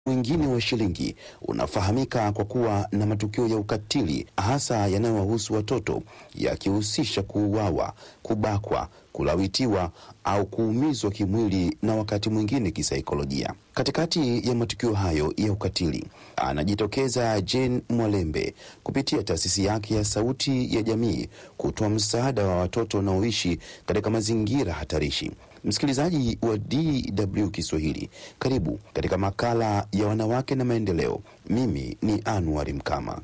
mwingine wa shilingi unafahamika kwa kuwa na matukio ya ukatili hasa yanayowahusu watoto yakihusisha kuuawa, kubakwa, kulawitiwa au kuumizwa kimwili na wakati mwingine kisaikolojia. Katikati ya matukio hayo ya ukatili anajitokeza Jane Mwalembe kupitia taasisi yake ya Sauti ya Jamii kutoa msaada wa watoto wanaoishi katika mazingira hatarishi. Msikilizaji wa DW Kiswahili, karibu katika makala ya wanawake na maendeleo. Mimi ni Anwar Mkama.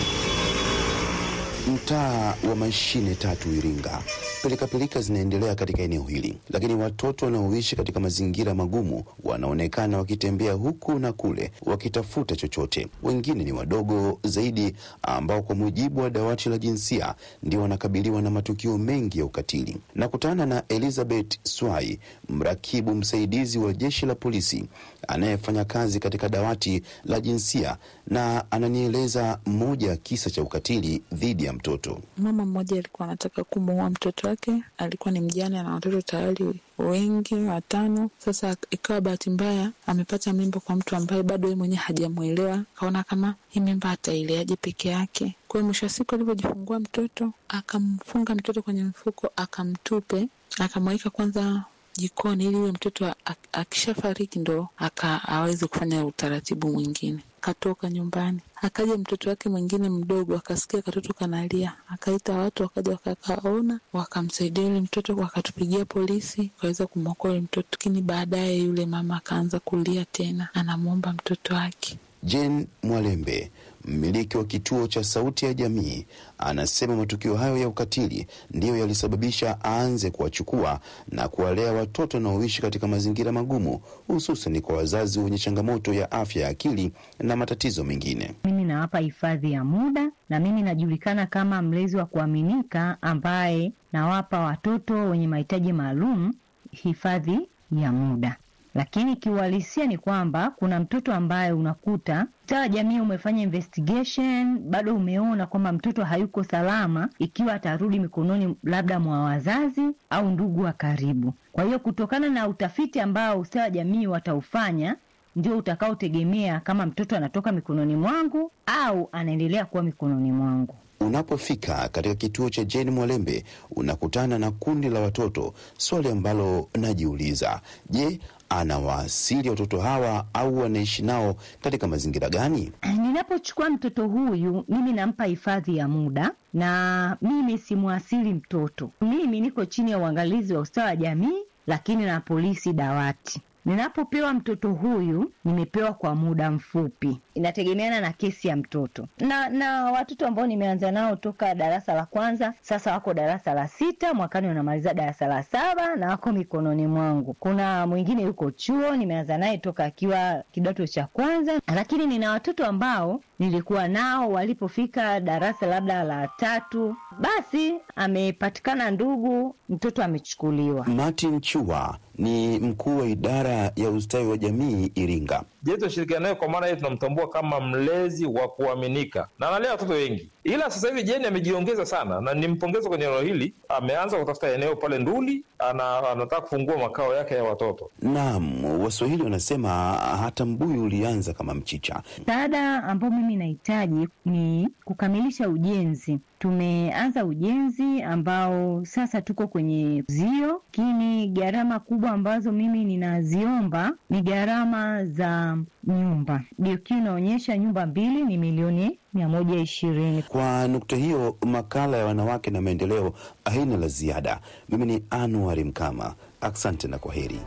Mtaa wa mashine tatu Iringa, pilikapilika zinaendelea katika eneo hili, lakini watoto wanaoishi katika mazingira magumu wanaonekana wakitembea huku na kule wakitafuta chochote. Wengine ni wadogo zaidi, ambao kwa mujibu wa dawati la jinsia ndio wanakabiliwa na matukio mengi ya ukatili. Nakutana na Elizabeth Swai, mrakibu msaidizi wa jeshi la polisi anayefanya kazi katika dawati la jinsia, na ananieleza moja ya kisa cha ukatili dhidi ya mtoto. Mama mmoja alikuwa anataka kumuua mtoto wake, alikuwa ni mjane na watoto tayari wengi watano. Sasa ikawa bahati mbaya amepata mimba kwa mtu ambaye bado yeye mwenyewe hajamwelewa, akaona kama hii mimba ataileaje peke yake. Kwa hiyo mwisho wa siku alivyojifungua mtoto, akamfunga mtoto kwenye mfuko, akamtupe, akamweka kwanza jikoni ili yule mtoto akishafariki ndo aka aweze kufanya utaratibu mwingine. Akatoka nyumbani, akaja mtoto wake mwingine mdogo, akasikia katoto kanalia, akaita watu, wakaja wakakaona, wakamsaidia yule mtoto, wakatupigia polisi, wakaweza kumwokoa yule mtoto. Lakini baadaye yule mama akaanza kulia tena, anamwomba mtoto wake. Jane Mwalembe, mmiliki wa kituo cha Sauti ya Jamii, anasema matukio hayo ya ukatili ndiyo yalisababisha aanze kuwachukua na kuwalea watoto wanaoishi katika mazingira magumu, hususan kwa wazazi wenye changamoto ya afya ya akili na matatizo mengine. Mimi nawapa hifadhi ya muda, na mimi najulikana kama mlezi wa kuaminika ambaye nawapa watoto wenye mahitaji maalum hifadhi ya muda lakini kiuhalisia ni kwamba kuna mtoto ambaye unakuta sawa, jamii umefanya investigation, bado umeona kwamba mtoto hayuko salama ikiwa atarudi mikononi labda mwa wazazi au ndugu wa karibu. Kwa hiyo kutokana na utafiti ambao ustawi wa jamii wataufanya ndio utakaotegemea kama mtoto anatoka mikononi mwangu au anaendelea kuwa mikononi mwangu. Unapofika katika kituo cha Jane Mwalembe unakutana na kundi la watoto. Swali ambalo najiuliza, je, anawaasili watoto hawa au wanaishi nao katika mazingira gani? Ninapochukua mtoto huyu, mimi nampa hifadhi ya muda na mimi simwasili mtoto. Mimi niko chini ya uangalizi wa ustawi wa jamii, lakini na polisi dawati. Ninapopewa mtoto huyu nimepewa kwa muda mfupi, inategemeana na kesi ya mtoto na na watoto ambao nimeanza nao toka darasa la kwanza, sasa wako darasa la sita, mwakani wanamaliza darasa la saba na wako mikononi mwangu. Kuna mwingine yuko chuo, nimeanza naye toka akiwa kidato cha kwanza, lakini nina watoto ambao nilikuwa nao walipofika darasa labda la tatu, basi amepatikana ndugu, mtoto amechukuliwa. Martin Chua ni mkuu wa idara ya ustawi wa jamii Iringa. Je, tunashirikiana naye kwa maana hiyo tunamtambua kama mlezi wa kuaminika na analea watoto wengi, ila sasa hivi Jeni amejiongeza sana na nimpongeza kwenye eneo hili. Ameanza kutafuta eneo pale Nduli, ana, anataka kufungua makao yake ya watoto. Naam, Waswahili wanasema hata mbuyu ulianza kama mchicha. Msaada ambao mimi nahitaji ni kukamilisha ujenzi. Tumeanza ujenzi ambao sasa tuko kwenye zio, lakini gharama kubwa ambazo mimi ninaziomba ni gharama za nyumba. DQ inaonyesha nyumba mbili ni milioni mia moja ishirini. Kwa nukta hiyo, makala ya wanawake na maendeleo haina la ziada. Mimi ni Anuari Mkama, asante na kwa heri.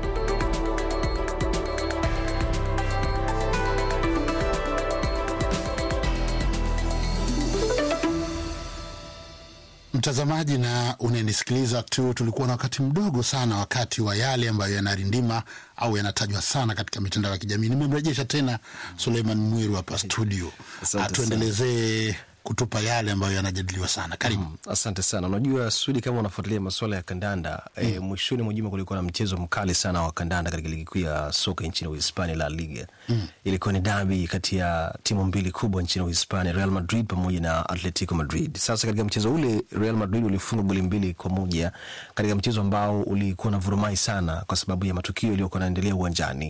Mtazamaji na unanisikiliza tu, tulikuwa na wakati mdogo sana wakati wa yale ambayo yanarindima au yanatajwa sana katika mitandao ya kijamii. Nimemrejesha tena Suleiman Mwiru hapa studio, atuendelezee kutupa yale ambayo yanajadiliwa sana. Karibu. Mm, asante sana. Unajua Sudi, kama unafuatilia masuala ya kandanda mm. E, mwishoni mwa juma kulikuwa na mchezo mkali sana wa kandanda katika ligi kuu ya soka nchini Uhispania, La Liga mm. Ilikuwa ni dabi kati ya timu mbili kubwa nchini Uhispania, Real Madrid pamoja na Atletico Madrid. Sasa katika mchezo ule Real Madrid ulifunga goli mbili kwa moja katika mchezo ambao ulikuwa na vurumai sana kwa sababu ya matukio yaliyokuwa yanaendelea uwanjani mm.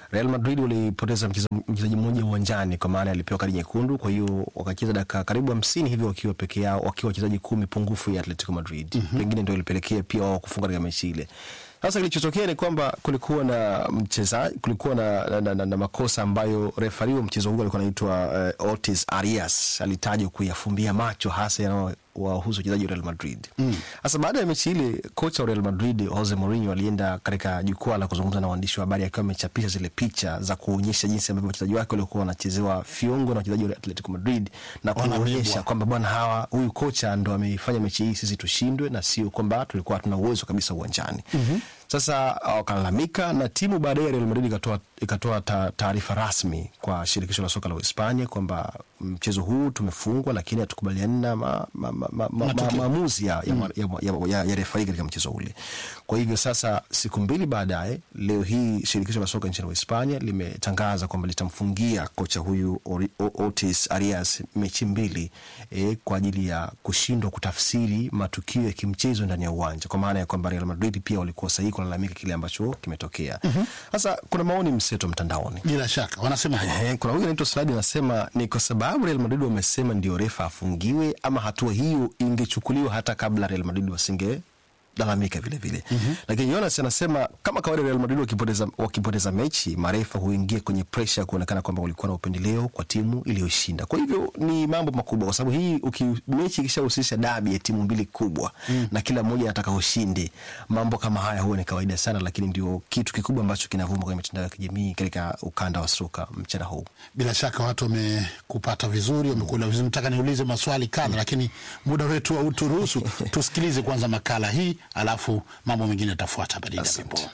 Real Madrid walipoteza mcheza- mchezaji mmoja uwanjani kwa maana alipewa kadi nyekundu, kwa hiyo wakacheza dakika karibu hamsini hivyo wakiwa peke yao, wakiwa wachezaji kumi pungufu ya Atletico Madrid. Pengine ndio ilipelekea pia wao kufunga katika mechi ile. Sasa kilichotokea ni kwamba kulikuwa na mchezaji, kulikuwa na, na, na, na, na makosa ambayo refari wa mchezo huu alikuwa anaitwa uh, Otis Arias alitajwa kuyafumbia macho hasa yanao wahusu wachezaji wa Real Madrid. Sasa baada ya mechi ile, kocha wa Real Madrid Jose Mourinho alienda katika jukwaa la kuzungumza na waandishi wa habari akiwa amechapisha zile picha za kuonyesha jinsi ambavyo wachezaji wake walikuwa wanachezewa fiungo na wachezaji wa Atletico Madrid na Wanabebwa. kuonyesha kwamba bwana, hawa huyu kocha ndo ameifanya mechi hii sisi tushindwe, na sio kwamba tulikuwa hatuna uwezo kabisa uwanjani. Sasa wakalalamika na timu baadaye ya Real Madrid ikatoa ikatoa ta- taarifa rasmi kwa shirikisho la soka la Uhispania kwamba mchezo huu tumefungwa, lakini hatukubaliani na ma, ma, ma, ma, ma, ma, maamuzi ya, ya, ya, ya, ya, ya refari katika mchezo ule. Kwa hivyo sasa, siku mbili baadaye, leo hii shirikisho la soka nchini Uhispania limetangaza kwamba litamfungia kocha huyu Ori- O- Otis Arias mechi mbili eh, kwa ajili ya kushindwa kutafsiri matukio ya kimchezo ndani ya uwanja, kwa maana ya kwamba Real Madrid pia walikuwa sahihi kulalamika kile ambacho kimetokea. Sasa kuna maoni mseto mtandaoni. bila shaka wanasema Ehe, kuna huyu anaitwa Sladi anasema ni kwa sababu Real Madrid wamesema ndio refa afungiwe, ama hatua hiyo ingechukuliwa hata kabla Real Madrid wasinge lalamika vile vile. Lakini Jonas anasema kama kawaida Real Madrid wakipoteza, wakipoteza mechi marefa huingia kwenye presha kuonekana kwamba walikuwa na upendeleo kwa timu iliyoshinda. Kwa hivyo ni mambo makubwa, kwa sababu hii uki, mechi ikishahusisha dabi ya timu mbili kubwa na kila mmoja anataka ushindi, mambo kama haya huwa ni kawaida sana, lakini ndio kitu kikubwa ambacho kinavuma kwenye mitandao ya kijamii katika ukanda wa soka mchana huu. bila shaka watu wamekupata vizuri, wamekuelewa vizuri. Nataka niulize maswali kadha, lakini muda wetu hauturuhusu. Tusikilize kwanza makala hii, alafu mambo mengine yatafuata baada ya Asante. wimbo.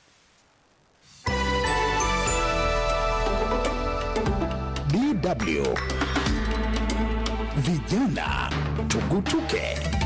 DW Vijana Tugutuke.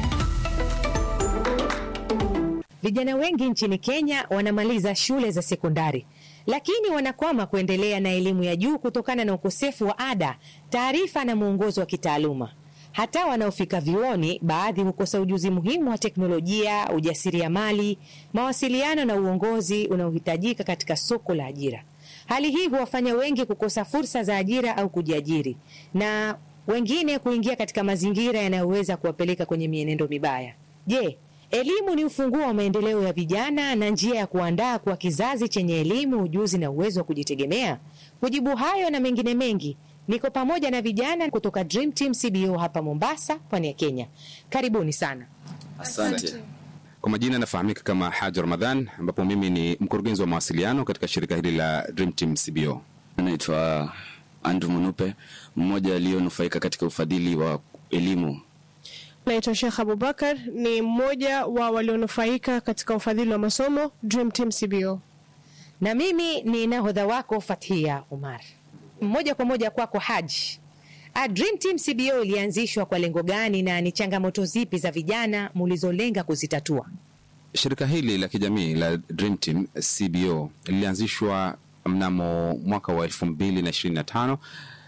Vijana wengi nchini Kenya wanamaliza shule za sekondari lakini wanakwama kuendelea na elimu ya juu kutokana na ukosefu wa ada, taarifa na mwongozo wa kitaaluma. Hata wanaofika vyuoni, baadhi hukosa ujuzi muhimu wa teknolojia, ujasiriamali, mawasiliano na uongozi unaohitajika katika soko la ajira. Hali hii huwafanya wengi kukosa fursa za ajira au kujiajiri na wengine kuingia katika mazingira yanayoweza kuwapeleka kwenye mienendo mibaya. Je, elimu ni ufunguo wa maendeleo ya vijana na njia ya kuandaa kuwa kizazi chenye elimu, ujuzi na uwezo wa kujitegemea? Kujibu hayo na mengine mengi, niko pamoja na vijana kutoka Dream Team CBO hapa Mombasa, pwani ya Kenya. Karibuni sana. Asante. Kwa majina nafahamika kama Haji Ramadhan, ambapo mimi ni mkurugenzi wa mawasiliano katika shirika hili la Dream Team CBO. Naitwa Andrew Munupe, mmoja aliyonufaika katika ufadhili wa elimu. Naitwa Sheikh Abubakar, ni mmoja wa walionufaika katika ufadhili wa masomo Dream Team CBO. Na mimi ni nahodha wako Fathia Umar. Moja kwa moja kwako Haji. A Dream Team CBO ilianzishwa kwa lengo gani na ni changamoto zipi za vijana mulizolenga kuzitatua? Shirika hili la kijamii la Dream Team CBO lilianzishwa mnamo mwaka wa elfu mbili na ishirini na tano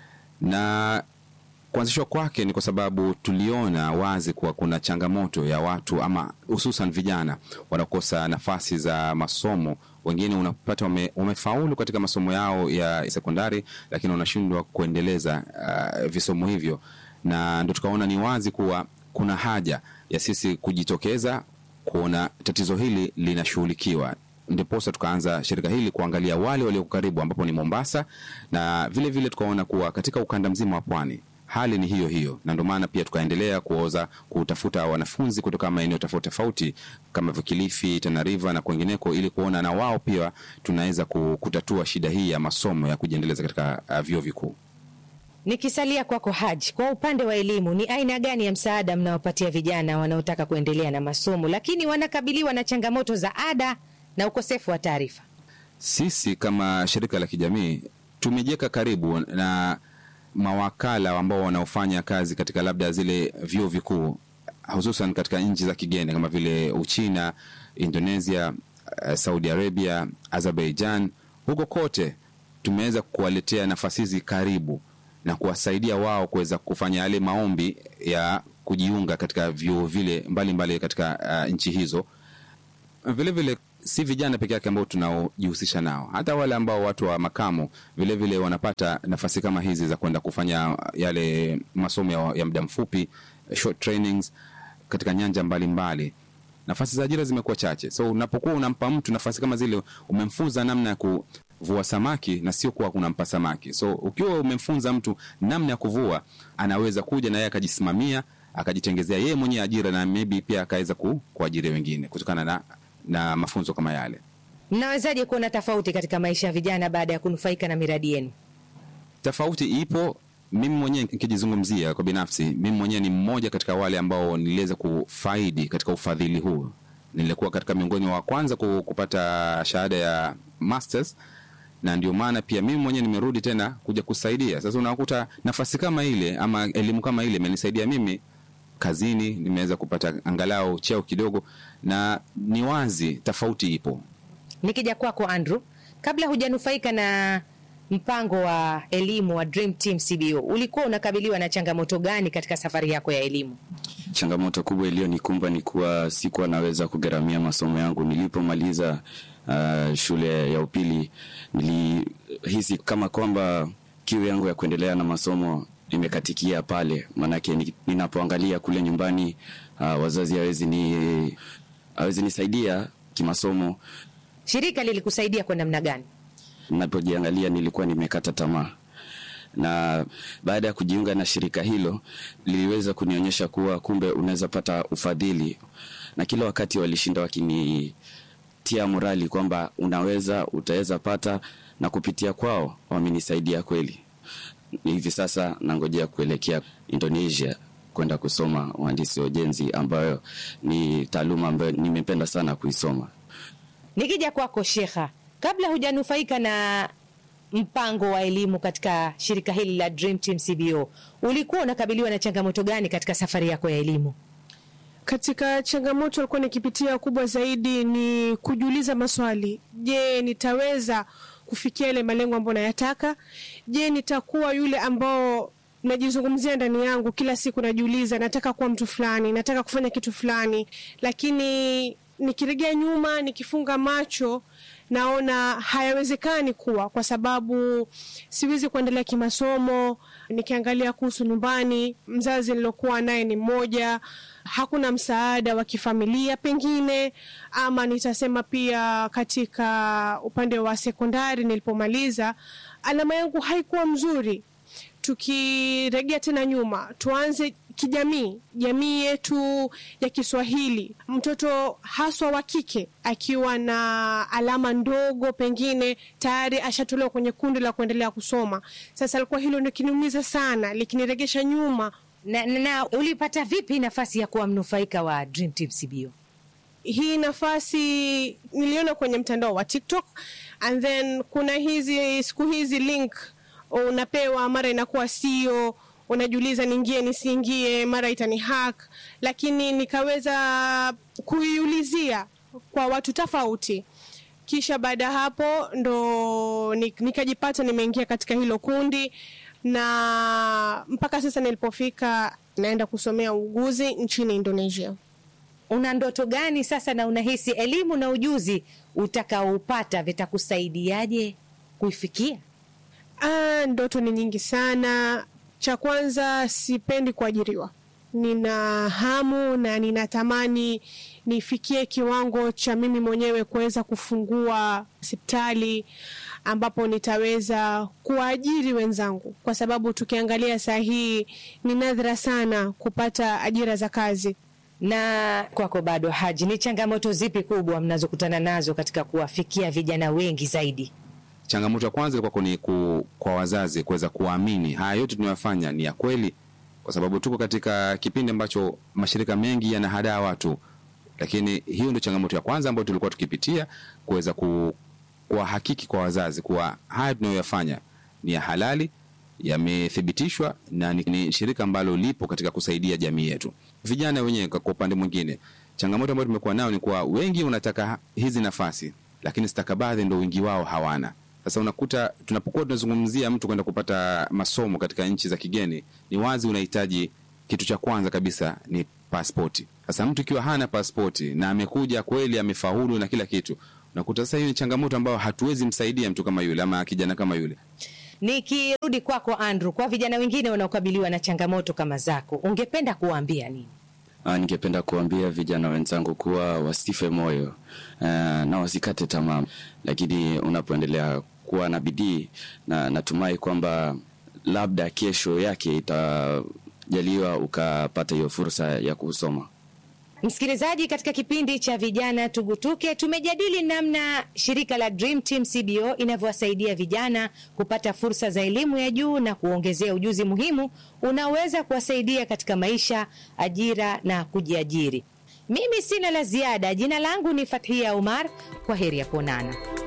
na kuanzishwa kwake ni kwa sababu tuliona wazi kuwa kuna changamoto ya watu ama hususan vijana wanakosa nafasi za masomo. Wengine unapata wame, wamefaulu katika masomo yao ya sekondari, lakini wanashindwa kuendeleza uh, visomo hivyo, na ndo tukaona ni wazi kuwa kuna haja ya sisi kujitokeza kuona tatizo hili linashughulikiwa ndiposa tukaanza shirika hili kuangalia wale walioko karibu ambapo ni Mombasa, na vile vile tukaona kuwa katika ukanda mzima wa pwani hali ni hiyo hiyo, na ndio maana pia tukaendelea kuoza kutafuta wanafunzi kutoka maeneo tofauti tofauti kama vile Kilifi, Tana River na kwengineko, ili kuona na wao pia tunaweza kutatua shida hii ya masomo ya kujiendeleza katika uh, vyuo vikuu. Nikisalia kwako Haji, kwa upande wa elimu, ni aina gani ya msaada mnawapatia vijana wanaotaka kuendelea na masomo lakini wanakabiliwa na changamoto za ada na ukosefu wa taarifa? Sisi kama shirika la kijamii tumejiweka karibu na mawakala ambao wanaofanya kazi katika labda zile vyuo vikuu hususan katika nchi za kigeni kama vile Uchina, Indonesia, uh, Saudi Arabia, Azerbaijan. Huko kote tumeweza kuwaletea nafasi hizi karibu na kuwasaidia wao kuweza kufanya yale maombi ya kujiunga katika vyuo vile mbalimbali mbali katika uh, nchi hizo. Vilevile vile si vijana peke yake ambao tunaojihusisha nao, hata wale ambao watu wa makamo vilevile vile wanapata nafasi kama hizi za kwenda kufanya yale masomo ya, ya muda mfupi short trainings katika nyanja mbalimbali mbali. Nafasi za ajira zimekuwa chache, so unapokuwa unampa mtu nafasi kama zile, umemfunza namna ya kuvua samaki na sio kuwa unampa samaki. So ukiwa umemfunza mtu namna ya kuvua, anaweza kuja na yeye akajisimamia akajitengezea yeye mwenyewe ajira na maybe pia akaweza ku, kuajiri wengine kutokana na, na mafunzo kama yale. Mnawezaje kuona tofauti katika maisha ya vijana baada ya kunufaika na miradi yenu? Tofauti ipo. Mimi mwenyewe nikijizungumzia kwa binafsi, mimi mwenyewe ni mmoja katika wale ambao niliweza kufaidi katika ufadhili huu. Nilikuwa katika miongoni wa kwanza kupata shahada ya masters, na ndio maana pia mimi mwenyewe nimerudi tena kuja kusaidia. Sasa unakuta nafasi kama ile ama elimu kama ile imenisaidia mimi kazini, nimeweza kupata angalau cheo kidogo, na ni wazi tofauti ipo. Nikija kwako Andrew, kabla hujanufaika na mpango wa elimu wa Dream Team CBO, ulikuwa unakabiliwa na changamoto gani katika safari yako ya elimu? Changamoto kubwa iliyonikumba ni kuwa sikuwa naweza kugharamia masomo yangu. Nilipomaliza uh, shule ya upili, nilihisi kama kwamba kiu yangu ya kuendelea na masomo imekatikia pale, maanake ninapoangalia kule nyumbani uh, wazazi hawezi ni hawezi nisaidia kimasomo. Shirika lilikusaidia kwa namna gani? Napojiangalia nilikuwa nimekata tamaa, na baada ya kujiunga na shirika hilo liliweza kunionyesha kuwa kumbe unaweza pata ufadhili, na kila wakati walishinda wakinitia morali kwamba unaweza, utaweza pata, na kupitia kwao wamenisaidia kweli. Hivi sasa nangojea kuelekea Indonesia kwenda kusoma uhandisi wa ujenzi, ambayo ni taaluma ambayo nimependa sana kuisoma. Nikija kwako Shekha, kabla hujanufaika na mpango wa elimu katika shirika hili la Dream Team CBO, ulikuwa unakabiliwa na changamoto gani katika safari yako ya elimu? Katika changamoto alikuwa nikipitia kubwa zaidi ni kujiuliza maswali. Je, nitaweza kufikia ile malengo ambayo nayataka? Je, nitakuwa yule ambao najizungumzia ndani yangu kila siku, najiuliza nataka kuwa mtu fulani, nataka kufanya kitu fulani, lakini nikiregea nyuma, nikifunga macho naona hayawezekani kuwa, kwa sababu siwezi kuendelea kimasomo. Nikiangalia kuhusu nyumbani, mzazi nilokuwa naye ni mmoja, hakuna msaada wa kifamilia pengine, ama nitasema pia katika upande wa sekondari nilipomaliza, alama yangu haikuwa mzuri. Tukiregea tena nyuma, tuanze kijamii, jamii yetu ya Kiswahili, mtoto haswa wa kike akiwa na alama ndogo, pengine tayari ashatolewa kwenye kundi la kuendelea kusoma. Sasa alikuwa hilo likiniumiza sana, likiniregesha nyuma. Na, na, na ulipata vipi nafasi ya kuwa mnufaika wa Dream Team CBO? Hii nafasi niliona kwenye mtandao wa TikTok and then kuna hizi siku hizi link unapewa, mara inakuwa sio unajiuliza niingie nisiingie, mara itani hack, lakini nikaweza kuiulizia kwa watu tofauti, kisha baada ya hapo ndo nikajipata nimeingia katika hilo kundi, na mpaka sasa nilipofika naenda kusomea uuguzi nchini Indonesia. Una ndoto gani sasa, na unahisi elimu na ujuzi utakaoupata vitakusaidiaje kuifikia? Ah, ndoto ni nyingi sana. Cha kwanza, sipendi kuajiriwa. Nina hamu na ninatamani nifikie kiwango cha mimi mwenyewe kuweza kufungua hospitali ambapo nitaweza kuwaajiri wenzangu, kwa sababu tukiangalia saa hii ni nadra sana kupata ajira za kazi. Na kwako bado, Haji, ni changamoto zipi kubwa mnazokutana nazo katika kuwafikia vijana wengi zaidi? Changamoto ya kwanza ilikuwa ni ku, kwa wazazi kuweza kuamini haya yote tunayofanya ni ya kweli, kwa sababu tuko katika kipindi ambacho mashirika mengi yanahadaa watu, lakini hiyo ndio changamoto ya kwanza ambayo tulikuwa tukipitia, kuweza ku, kuwahakiki kwa wazazi kuwa haya tunayoyafanya ni ya halali, yamethibitishwa na ni, ni shirika ambalo lipo katika kusaidia jamii yetu. Vijana wenyewe kwa upande mwingine, changamoto ambayo tumekuwa nayo ni kuwa wengi wanataka hizi nafasi, lakini stakabadhi ndo wengi wao hawana. Sasa unakuta tunapokuwa tunazungumzia mtu kwenda kupata masomo katika nchi za kigeni, ni wazi unahitaji kitu cha kwanza kabisa ni paspoti. Sasa mtu ikiwa hana paspoti na amekuja kweli amefaulu na kila kitu, unakuta sasa hiyo ni changamoto ambayo hatuwezi msaidia mtu kama yule ama kijana kama yule. Nikirudi kwako Andrew, kwa vijana wengine wanaokabiliwa na changamoto kama zako, ungependa kuwaambia nini? Ah, ningependa kuambia vijana wenzangu kuwa wasife moyo uh, na wasikate tamaa, lakini unapoendelea kuwa na bidii na natumai kwamba labda kesho yake itajaliwa ukapata hiyo fursa ya kusoma. Msikilizaji, katika kipindi cha vijana tugutuke, tumejadili namna shirika la Dream Team CBO inavyowasaidia vijana kupata fursa za elimu ya juu na kuongezea ujuzi muhimu unaoweza kuwasaidia katika maisha, ajira na kujiajiri. Mimi sina la ziada. Jina langu ni Fathia Umar. Kwa heri ya kuonana.